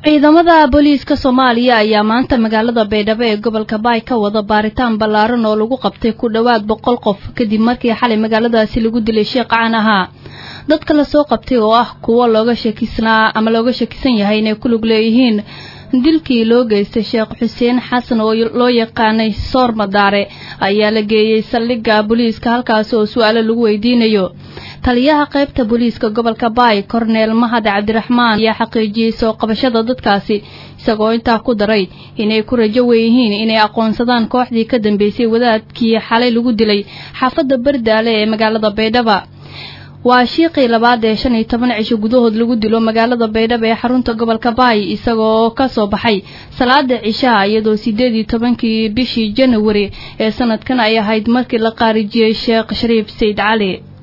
ciidamada booliiska soomaaliya ayaa maanta magaalada baydhabo ee gobolka baay ka wada baaritaan ballaaran oo lagu qabtay ku dhowaad boqol qof kadib markii xalay magaaladaasi lagu dilay sheekh caan ahaa dadka lasoo qabtay oo ah kuwo looga shakisnaa ama looga shakisan yahay inay ku lug leeyihiin dilkii loo geystay sheekh xuseen xasan oo loo yaqaanay soor madaare ayaa la geeyey saldhigga booliiska halkaasi oo su-aalo lagu weydiinayo taliyaha qaybta booliiska gobolka baay korneel mahad cabdiraxmaan ayaa xaqiijiyey soo qabashada dadkaasi isagoo intaa ku daray inay ku rajo weyihiin inay aqoonsadaan kooxdii ka dambeysay wadaadkii xalay lagu dilay xaafadda bardaale ee magaalada baydhaba waa shiiqii labaad ee shan iyo toban cisho gudahood lagu dilo magaalada baydhabo ee xarunta gobolka baay isagoo ka soo baxay salaada cishaha iyadoo sideed iyo tobankii bishii janawari ee sanadkan ay ahayd markii la qaarijiyey sheekh shariif sayd cali